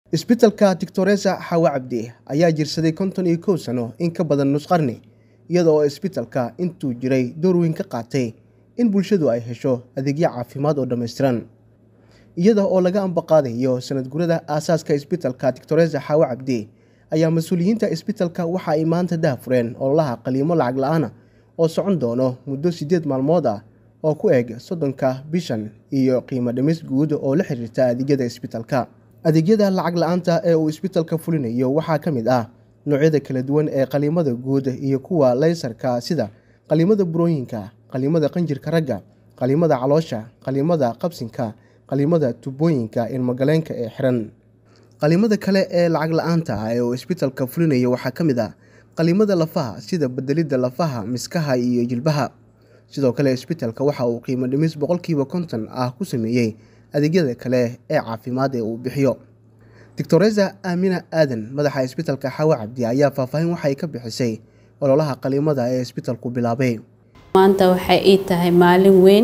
isbitalka doctoresa xawa cabdi ayaa jirsaday konton iyo kow sano in ka badan nus qarni iyada oo isbitalka intuu jiray door weyn ka qaatay in bulshadu ay hesho adeegyo caafimaad oo dhammaystiran iyada oo laga ambaqaadayo sanad gurada aasaaska isbitalka doctoresa xawa cabdi ayaa mas-uuliyiinta isbitalka waxa ay maanta daahfureen ololaha qaliimo lacag la-aana oo socon doono muddo siddeed maalmood ah oo ku eg soddonka bishan iyo qiimo dhimis guud oo la xiriirta adeegyada isbitalka adeegyada lacag la-aanta ee uu isbitalka fulinayo waxaa ka mid ah noocyada kala duwan ee qaliimada guud iyo kuwa leysarka sida qaliimada burooyinka qaliimada qanjirka ragga qaliimada caloosha qaliimada qabsinka qaliimada tubooyinka ilmogaleenka ee xiran qaliimada kale ee lacag la-aanta ah ee uu isbitalka fulinayo waxaa ka mid ah qaliimada lafaha sida bedelidda lafaha miskaha iyo jilbaha sidoo kale isbitalka waxa uu qiimo dhimis boqolkiiba konton ah ku sameeyey adeegyada kale ee caafimaad ee uu bixiyo doctoresa aamina aadan madaxa isbitalka xawa cabdi ayaa faahfaahin waxay ka bixisay ololaha qaliimada ee isbitalku bilaabay maanta waxay ii tahay maalin weyn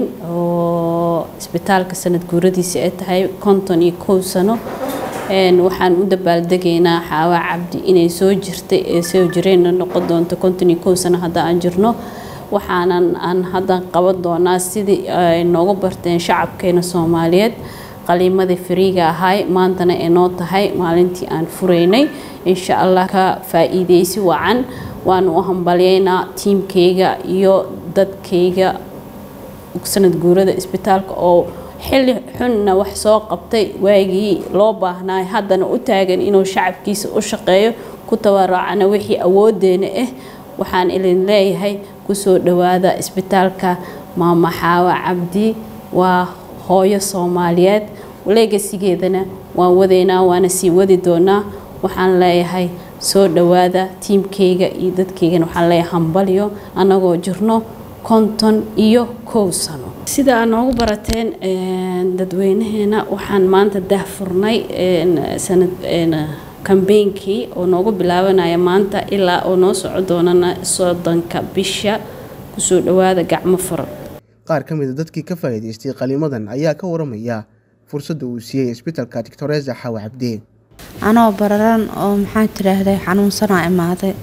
oo isbitaalka sanad guuradiisa ay tahay konton iyo kow sano waxaan u dabaaldegaynaa xaawa cabdi inay soo jirtay ee soo jireenna noqon doonto konton iyo kow sano hadda aan jirno waxaanan aan hadda qaban doonaa sidii ay nooga barteen shacabkeena soomaaliyeed qaliimadii fariiga ahay maantana ay noo tahay maalintii aan furaynay insha allah ka faa-iideysi wacan waan u hambalyeynaa tiimkayga iyo dadkayga sanad guurada isbitaalka oo xilli xunna wax soo qabtay waagii loo baahnaay haddana u taagan inuu shacabkiisa u shaqeeyo ku tabarucana wixii awoodeena ah waxaan idin leeyahay kusoo dhowaada isbitaalka maama xaawa cabdi waa hooyo soomaaliyeed legasigeedana waan wadaynaa waana sii wadi doonaa waxaan leeyahay soo dhowaada tiimkayga iyo dadkaygana waxaan leeyahay hambalyo annagoo jirno konton iyo kow sano sida aad noogu barateen dadweynaheena waxaan maanta daahfurnay sanad kambeynkii oo noogu bilaabanaya maanta ilaa oo noo soco doonana soddonka bisha kusoo dhowaada gacmo furan qaar ka mida dadkii ka faa'iidaystay qaliimadan ayaa ka waramaya fursadda uu siiyey isbitalka doctoresa xawa cabdi anoo bararan oo maxaa tiraahday xanuunsanaa imaaday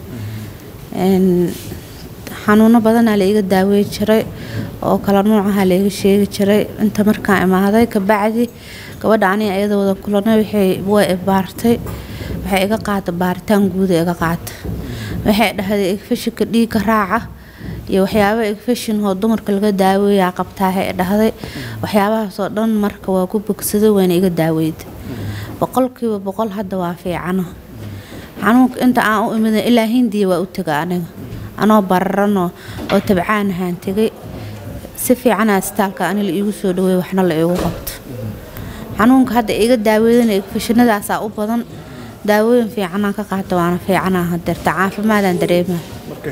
xanuuno badanaa la iga daaweyn jiray oo kala nuucaha la iga sheegi jiray inta markaan imaaday kabacdi gabadha aniga iyada wada kulana way ibaartay waxay iga qaata baaritaan guuda iga qaata waxay dhahday igfashinka dhiigga raaca iyo waxyaaba igfashin oo dumarka laga daaweeyaa qabtaahay dhahday waxyaabahaasoo dhan marka waa ku bogsaday wayna iga daaweyda boqolkiiba boqol hadda waa fiicano xanuunka inta aan u imida ilaa hindiya waa u tega aniga anoo bararanoo oo tabcaan ahaan tegay si fiicana istaalka ani la iigu soo dhaweey waxna la iigu qabto xanuunka hadda iga daaweydana igfashinadaasaa u badan daawooyin fiicanaan ka qaata waana fiicanaa hadeerta caafimaadaan dareemaa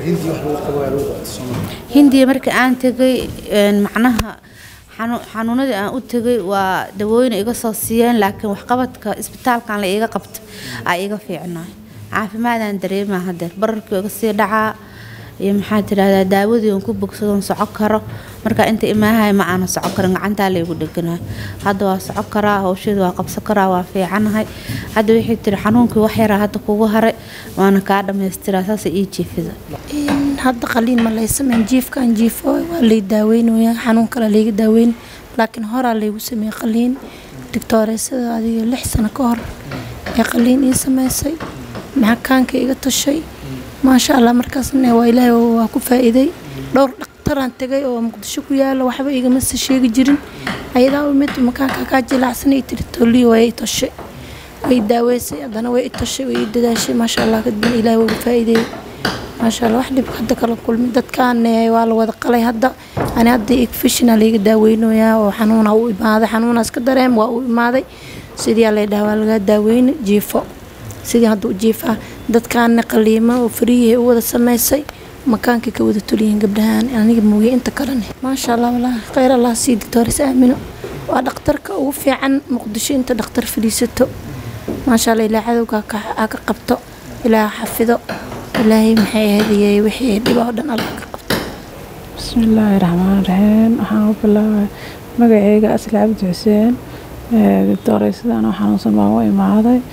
hindiya markii aan tegay macnaha xanuunadii aan u tegay waa dawooyin iga soo siiyeen laakiin waxqabadka isbitaalkan la iiga qabta aa iga fiicnaay caafimaadaan dareemaa hadeer bararkii iga sii dhacaa iyo maxaa tirahdaa daawadii aan ku bogsadoon soco karo marka inta imaahay ma aana soco karin gacantaa laygu dheganayo hadda waa soco karaa hawsheeda waa qabsan karaa waa fiicanahay hadda waxay tiri xanuunkii wax yaraa hadda kugu haray waana kaa dhamaystiraa saasa ii jiifida hadda qaliin ma laysameyn jiifkaan jiifo waa lay daaweynaya xanuun kale layga daaweyn laakiin horaa laygu sameeyey qaliin doctooreysada adiga lix sano ka hor ee qaliin ii sameysay maxakaanka iga tashay maasha allah markaasna waa ilaahay waa ku faa-iiday dhowr dhaktaraan tegay oo muqdisho ku yaala waxba igamase sheegi jirin ayadaa mid makaanka kaa jilaacsanay tiri tolii waa i tashay way daaweysay haddana way i tashay way i dadaashay maasha allah kadibna ilaahay waa ku faa-iideeyey maasha allah wax dhib hadda kala kulmin dadkaan waa la wada qalay hadda ani hadda igfishina layga daaweynayaa oo xanuuna u imaaday xanuunaas ka dareem waa u imaaday sidii lay dhaha waa laga daaweyna jiifo sidii hadda u jiifaa dadkaana qaliimo oo fariyahay u wada sameysay makaankay ka wada toliyihiin gabdhahaan aniga mooye inta kalene maasha allah walaahi kheyr allah sii doctores aamino waa dhakhtarka ugu fiican muqdisho inta dhakhtar fadhiisato maasha allah ilaa cadowga ha ka qabto ilaa xafido ilaahay maxay ahaydiyey wixii dhiba oo dhan allah ka qabto bismillaahi raxmaan raxiim waxaan u bilaabay magaceyga asli cabdi xuseen doctoreysada anoo xanuunsan baan u imaaday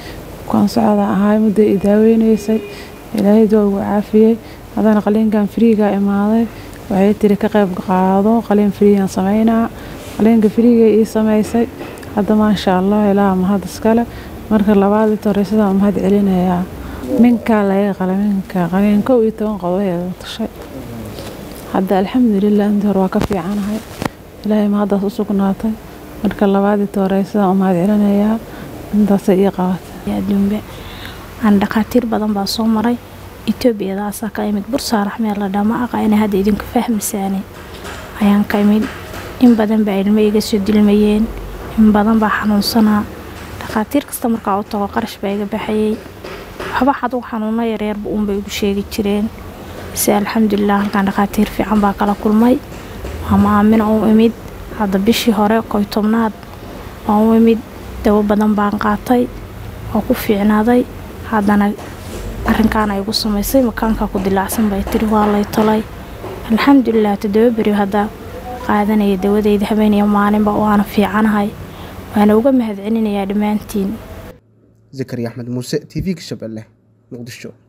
bukaan socda ahay muddo i daaweynaysay ilaahay waa ugu caafiyey haddana qaliinkan friiga imaaday waxay tiri ka qayb qaado qaliin friigan sameynaa qaliinka friiga ii sameysay hadda maasha allah ilaa mahad iskale marka labaad ita horeysadaan mahad celinayaa minkaa laga qala minka qaliin kow iyo toban qodobeeda tashay hadda alxamdulilah intii hore waa ka fiicanahay ilaahay mahaddaas u sugnaatay marka labaad ita horeysadaan u mahad celinayaa intaasay ii qabatay adduunbe aan dhakhaatiir badan baa soo maray etoobiyadaasaa ka imid bursaa raxmeel la dhama aqa inay hadda idinku fahmasaane ayaan ka imid in badan baa ilmo iga soo dilmayeen in badan baa xanuunsanaa dhakhaatiir kasta markaa u tago qarash baa iga baxayey waxba xaduu xanuuno yareerba uunbay igu sheegi jireen base alxamdulilah halkaan dhakhaatiir fiican baa kala kulmay waama aamina u imid hadda bishii hore koy tobnaad waan u imid dawo badan baan qaatay waa ku fiicnaaday haddana arrinkaana igu samaysay makaanka ku dilaacsan bay tiri waa lay tolay alxamdulilah toddoba beri hadda qaadanaya dawadeyda habeeniyo maalinba waana fiicanahay waana uga mahad celinayaa dhammaantiin zakariya axmed muuse t v-ga shabeelle muqdisho